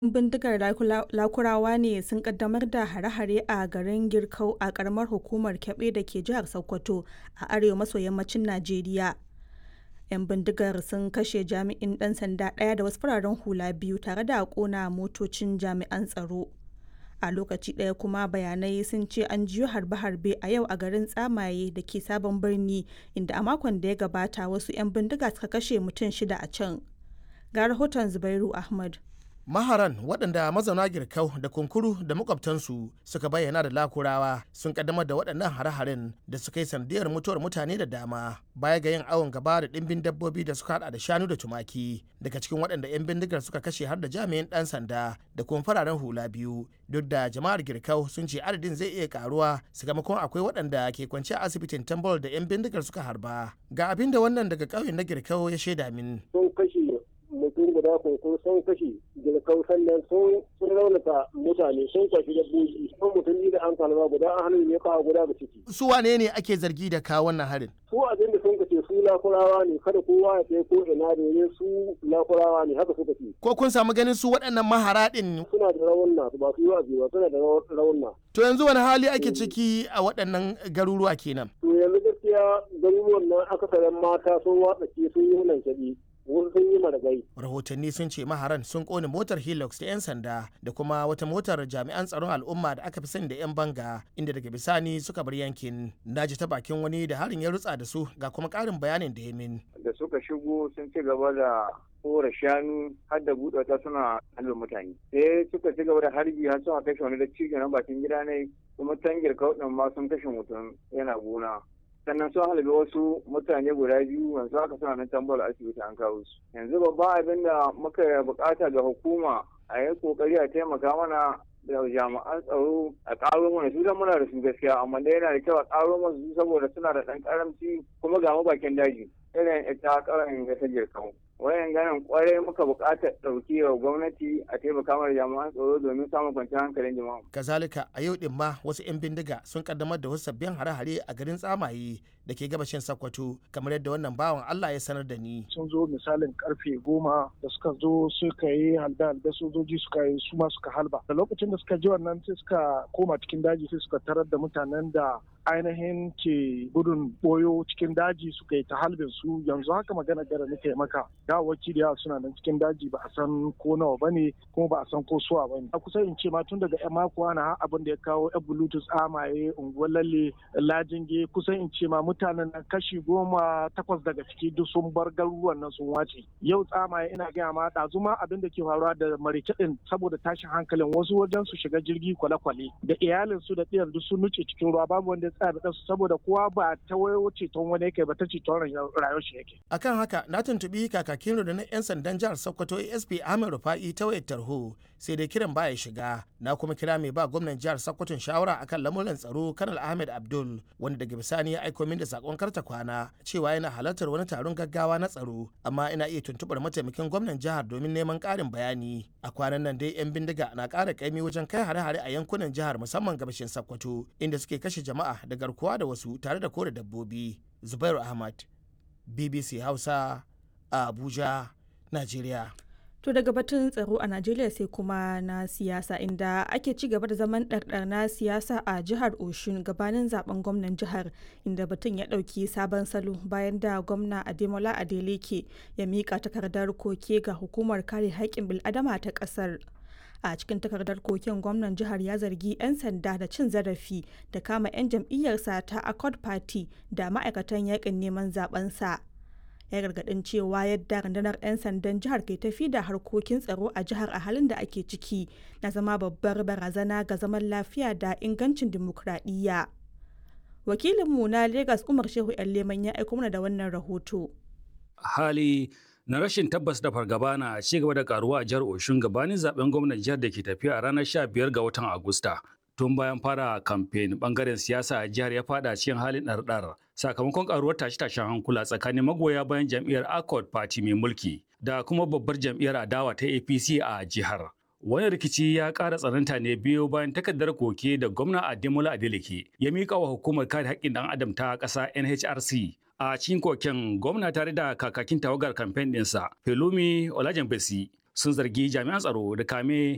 'Yan bindigar Lakurawa ne sun ƙaddamar da hare-hare a garin Girkau a ƙaramar hukumar Kebbi da ke jihar Sokoto a arewa maso yammacin Najeriya. 'Yan bindigar sun kashe jami'in ɗan sanda ɗaya da wasu fararen hula biyu tare da ƙona motocin jami'an tsaro. A lokaci ɗaya kuma bayanai sun ce an jiyo harbe-harbe a yau a garin Tsamaye da ke Sabon Birni inda a makon da ya gabata wasu 'yan bindiga suka kashe mutum shida a can. Ga rahoton Zubairu Ahmad. maharan waɗanda mazauna girkau da kunkuru da makwabtansu suka bayyana da lakurawa sun kaddamar da waɗannan hare-haren da suka yi sanadiyar mutuwar mutane da dama baya ga yin awon gaba da ɗimbin dabbobi da suka hada da shanu da tumaki daga cikin waɗanda 'yan bindigar suka kashe har da jami'in ɗan sanda da kuma fararen hula biyu duk da jama'ar girkau sun ce adadin zai iya karuwa sakamakon akwai waɗanda ke kwance a asibitin tambol da 'yan bindigar suka harba ga abin da wannan daga ƙauyen na girkau ya shaida min. mutum guda ko sun kashe jirkau sannan sun raunata mutane sun kwashi dabbobi sun mutum da an kalma guda an hannun ne kawo guda da ciki. su wane ne ake zargi da kawo wannan harin. su abin da sun kace su lakurawa ne kada kowa ya kai ko ina domin su lakurawa ne haka suka ce. ko kun samu ganin su waɗannan mahara ɗin. suna da raunna ba su yi wa ba suna da raunna. to yanzu wani hali ake ciki a waɗannan garuruwa kenan. to yanzu gaskiya garuruwan nan akasarin mata sun watsa ke sun yi hunan shaɗi. wasu sun yi maragai. Rahotanni sun ce maharan sun kone motar Hilux da 'yan sanda da kuma wata motar jami'an tsaron al'umma da aka fi sani da 'yan banga inda daga bisani suka bar yankin. Na ji ta bakin wani da harin ya rutsa da su ga kuma ƙarin bayanin da ya min. Da suka shigo sun ci gaba da kora shanu har da buɗe ta suna halin mutane. Sai suka ci gaba da harbi har suna kashe wani da cikin na bakin gida ne kuma tangir kauɗin ma sun kashe mutum yana gona. sannan sun halabi wasu mutane guda biyu yanzu haka suna nan tambar asibiti an kawo su yanzu babban abin da muka bukata ga hukuma a yi kokari a taimaka mana da jami'an tsaro a ƙaro mana su muna da su gaskiya amma da yana da kyau a ƙaro mana su saboda suna da ɗan ƙaramci kuma ga bakin daji irin ita ƙarin ga ta jirkan wayan ganin kwarai muka buƙatar ɗauki wa gwamnati a taimaka mana jami'an tsaro domin samun kwanciyar hankalin jama'a. kazalika a yau din ma wasu 'yan bindiga sun kaddamar da wasu sabbin hare-hare a garin tsamaye da ke gabashin Sokoto kamar yadda wannan bawan Allah ya sanar da ni. Sun zo misalin karfe goma da suka zo suka yi halda da sojoji suka yi su ma suka halba. Da lokacin da suka ji wannan sai suka koma cikin daji sai suka tarar da mutanen da ainihin ke gudun boyo cikin daji suka yi ta halbin su yanzu haka magana gara nake maka dawaki da yawa suna nan cikin daji ba a san ko nawa ba ne kuma ba a san ko suwa ba ne a kusa in ce ma tun daga yan mako ana abin da ya kawo yan bluetooth amaye unguwar lalle lajinge kusan in ce ma mutanen nan kashi goma takwas daga ciki duk sun bar garuruwan nan sun wace yau tsamaye ina gaya ma ɗazu ma abin da ke faruwa da marice ɗin saboda tashin hankalin wasu wajen su shiga jirgi kwale-kwale da iyalinsu da ɗiyar duk sun nuce cikin ruwa babu wanda tsaya da su saboda kowa ba ta wayo ceton wani yake ba ta ceton rayuwar shi yake. Akan haka na tuntubi kakakin rundunar 'yan sandan jihar Sokoto ASP Ahmed Rufa'i ta wayar tarho sai dai kiran baya shiga na kuma kira mai ba gwamnan jihar Sokoto shawara akan lamuran tsaro Kanal Ahmed Abdul wanda daga bisani ya aiko min da sakon karta kwana cewa yana halartar wani taron gaggawa na tsaro amma ina iya tuntubar mataimakin gwamnan jihar domin neman ƙarin bayani a kwanan nan dai 'yan bindiga na ƙara kaimi wajen kai hare-hare a yankunan jihar musamman gabashin Sokoto inda suke kashe jama'a da garkuwa da wasu tare da kore dabbobi Zubairu Ahmad BBC Hausa a Abuja, Najeriya. To daga batun tsaro a Najeriya sai kuma na siyasa inda ake ci gaba da zaman ɗarɗar na siyasa a jihar Oshun gabanin zaben gwamnan jihar inda batun ya ɗauki sabon salo bayan da gwamna Ademola Adeleke ya miƙa takardar koke ga hukumar kare haƙƙin bil'adama ta ƙasar. a cikin takardar koken gwamnan jihar ya zargi 'yan sanda da cin zarafi da kama 'yan jam'iyyarsa ta accord party da ma'aikatan yakin neman zabensa ya gargadin cewa yadda rundunar 'yan sandan jihar ke tafi da harkokin tsaro a jihar a halin da ake ciki na zama babbar barazana ga zaman lafiya da ingancin dimokuraɗiyya wakilinmu na lagos umar shehu yan leman ya aiko mana da wannan rahoto hali na rashin tabbas da fargaba na ci gaba da karuwa a jihar Oshun gabanin zaben gwamnan jihar da ke tafiya a ranar 15 ga watan Agusta. Tun bayan fara kamfen bangaren siyasa a jihar ya fada cikin halin ɗarɗar sakamakon karuwar tashe-tashen hankula tsakanin magoya bayan jam'iyyar Accord Party mai mulki da kuma babbar jam'iyyar adawa ta APC a jihar. Wani rikici ya ƙara tsananta ne biyo bayan takardar koke da gwamna Ademola Adeleke ya miƙa wa hukumar kare haƙƙin ɗan adam ta ƙasa NHRC a cikin koken gwamna tare da kakakin tawagar kamfen ɗinsa Pelumi Olajenbesi sun zargi jami'an tsaro da kame